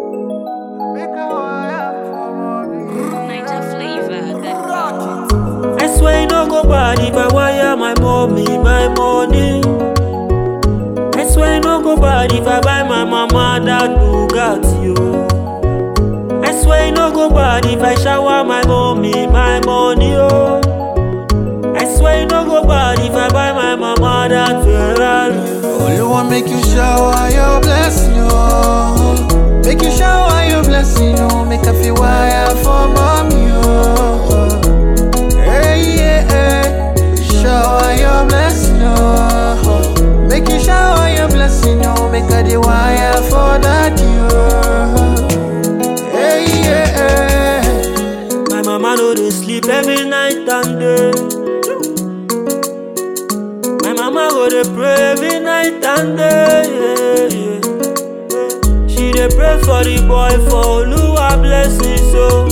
Niger flavor. That I swear you no go bad if I wire my mommy my money. I swear you no go bad if I buy my mama that Bugatti. Oh. I swear you no go bad if I shower my mommy my money. Oh. I swear you no go bad if I buy my mama that Ferrari. Oluwa make you shower your blessing, oh. Make you shower your blessing, oh. Make a feel wire for mommy, oh. Hey, yeah, hey. Shower your blessing, oh. Make you shower your blessing, oh. Make a the wire for that, oh. Hey, yeah, hey. My mama no dey sleep every night and day. My mama go dey pray every night and day. Yeah, yeah. She dey pray for the boy for Oluwa blessing so.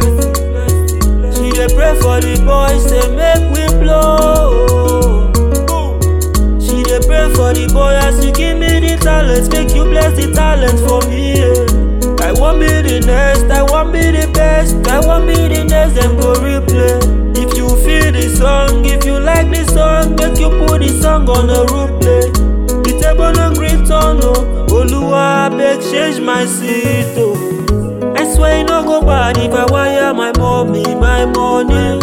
She dey pray for the boy say make we blow. She dey pray for the boy as you give me the talent, make you bless the talent for me. Yeah. I want be the next, I want be the best, I want be the next, them go replay. If you feel the song, if you like the song, make you put the song on a replay. The table no green turn, oh. Oluwa beg change my seat, oh. I swear you no go bad if I wire my mommy my money.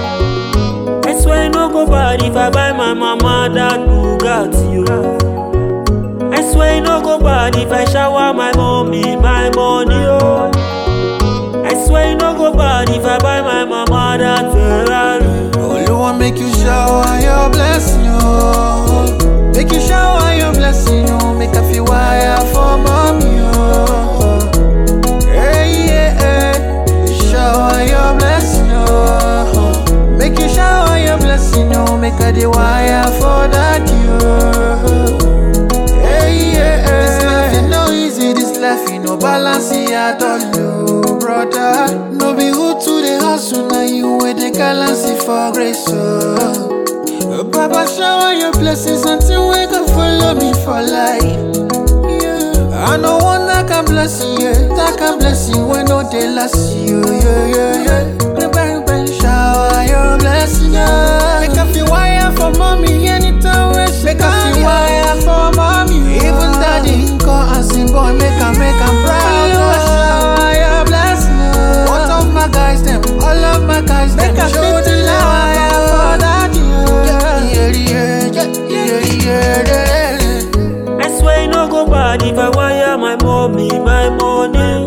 I swear you no go bad if I buy my mama that Bugatti, oh. I swear you no go bad if I shower my mommy my money, oh. I swear you no go bad if I buy my mama that Ferrari. Oluwa make you shower your blessing, oh. Make you shower your blessing, oh. Make a feel wire for mommy, oh. Hey, yeah, hey. Shower your blessing, oh. Make you shower your blessing, oh. Make a the wire for that, oh. Hey, yeah, hey. This life is no easy, this life is no balance at all, oh, brother. No be who to the hustle, now you with the balance for grace, oh. Uh, Baba, shower your blessings until we can follow me for life. Yeah. I know one that can bless you, yeah. that can bless you when no day last you, yeah, yeah, yeah. Bang, bang, shower your blessing, yeah. Make a feel wire for mommy anytime we she Make a feel wire for mommy, even daddy call and sing, boy, make a make a proud. Oh, shower your blessing, yeah. What of my guys, them, all of my guys, them, show the wire for that, yeah, yeah, yeah, yeah, yeah, yeah, yeah. I swear you no go bad if I wire my mommy my money.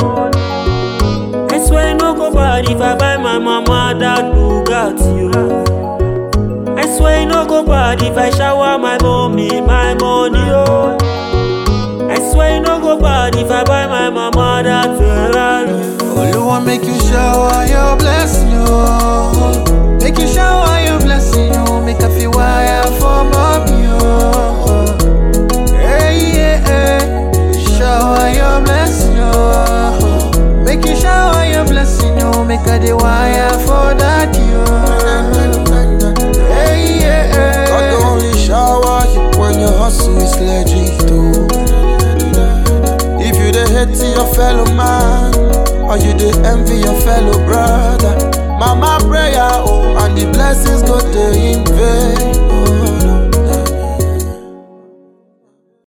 I swear you no go bad if I buy my mama that Bugatti. Oh. I swear you no go bad if I shower my mommy my money. Oh. I swear you no go bad if I buy my mama that Ferrari. Oluwa make you shower your blessing, oh. Make you shower your blessing, oh. Make a feel wire for mommy, oh. Hey, yeah, hey. Shower your blessing, oh. Make you shower your blessing, oh. Make a the wire for that, oh. Hey, yeah, God hey. only shower you when your hustle is legit too. If you dey hate your fellow man, or you dey envy your fellow brother, mama prayer oh, and the blessings go dey in vain.